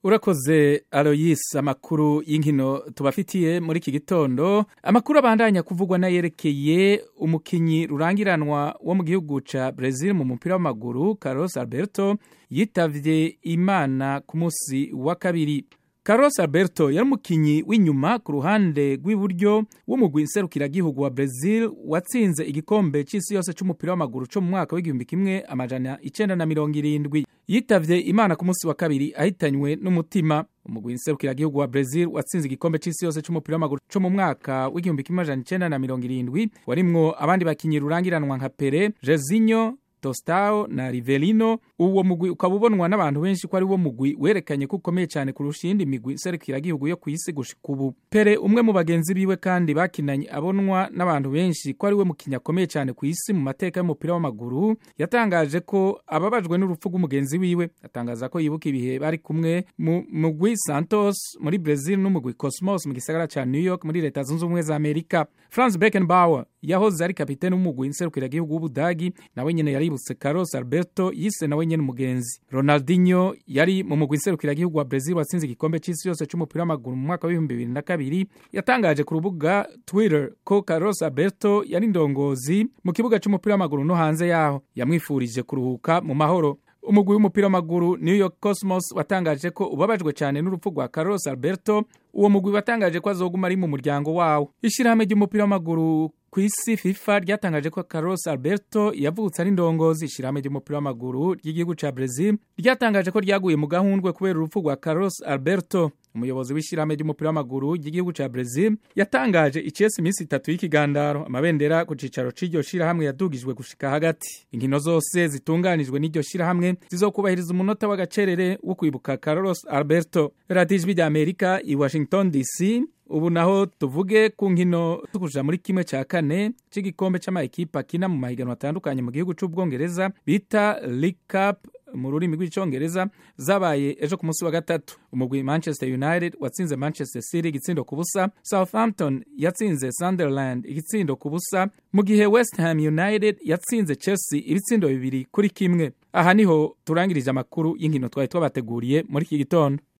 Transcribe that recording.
urakoze aloyis amakuru y'inkino tubafitiye muri iki gitondo amakuru abandanya kuvugwa n'ayerekeye umukinyi rurangiranwa wo mu gihugu ca brazil mu mupira w'amaguru carlos alberto yitavye imana ku munsi wa kabiri Carlos Alberto yari umukinyi w'inyuma ku ruhande rw'iburyo w'umugwi nserukiragihugu wa Brazil watsinze igikombe c'isi yose c'umupira w'amaguru co mu mwaka w'igihumbi kimwe amajana icenda na mirongo irindwi yitavye imana ku munsi wa kabiri ahitanywe n'umutima umugwi nserukiragihugu wa Brazil watsinze igikombe c'isi yose c'umupira w'amaguru co mu mwaka w'igihumbi kimwe amajana icenda na mirongo irindwi warimwo abandi bakinyi rurangiranwa nka Pere Jezinho Tostao na Rivelino uwo mugwi ukaba ubonwa n'abantu benshi ko ari wo mugwi werekanye ko ukomeye cyane kurusha iyindi migwi serukiragihugu yo ku isi gushika ubu Pere umwe mu bagenzi biwe kandi bakinanye abonwa n'abantu benshi ko ari we mukinnyi akomeye cyane ku isi mu mateka y'umupira w'amaguru yatangaje ko ababajwe n'urupfu rw'umugenzi wiwe atangaza ko yibuka ibihe bari kumwe mu mugwi Santos muri Brazil n'umugwi Cosmos mu gisagara ca New York muri leta zunze ubumwe za Amerika Franz Beckenbauer yahoze ari kapitene w'umugwi nserukiragihugu w'Ubudagi nawe nyene yaributse Carlos Alberto yise nawe nyene umugenzi Ronaldinho yari mu mugwi nserukiragihugu wa Brazil watsinze igikombe c'isi yose c'umupira w'amaguru mu mwaka w'ibihumbi bibiri na kabiri yatangaje ku rubuga Twitter ko Carlos Alberto yari indongozi mu kibuga c'umupira w'amaguru no hanze yaho yamwifurije kuruhuka mu mahoro umugwi w'umupira w'amaguru New York Cosmos watangaje ko ubabajwe cyane n'urupfu rwa Carlos Alberto uwo mugwi watangaje ko azoguma ari mu muryango wawo ishyirahamwe ry'umupira w'amaguru ku isi FIFA ryatangaje ko Carlos Alberto yavutse ari ndongozi ishyirahamwe ry'umupira w'amaguru ry'igihugu ca Brazil ryatangaje ko ryaguye mu gahundwe kubera urupfu rwa Carlos Alberto umuyobozi w'ishyirahamwe ry'umupira w'amaguru ry'igihugu ca Brazil yatangaje icesi iminsi itatu y'ikigandaro amabendera ku cicaro c'iryo shirahamwe yadugijwe gushika hagati inkino zose zitunganijwe n'iryo shirahamwe zizokubahiriza umunota w'agacerere wo kwibuka Carlos Alberto radiyo ijwi rya Amerika i Washington DC ubu naho tuvuge ku nkino tukuja muri kimwe cya kane cy'igikombe cy'amayikipe akina mu mahiganwa atandukanye mu gihugu c'ubwongereza bita League Cup mu rurimi rw'icyongereza zabaye ejo ku munsi wa gatatu umugwi manchester united watsinze manchester city igitsindo ku busa southampton yatsinze sunderland igitsindo ku busa mu gihe west ham united yatsinze chelsea ibitsindo bibiri kuri kimwe aha niho turangirije amakuru y'inkino twari twabateguriye muri iki gitondo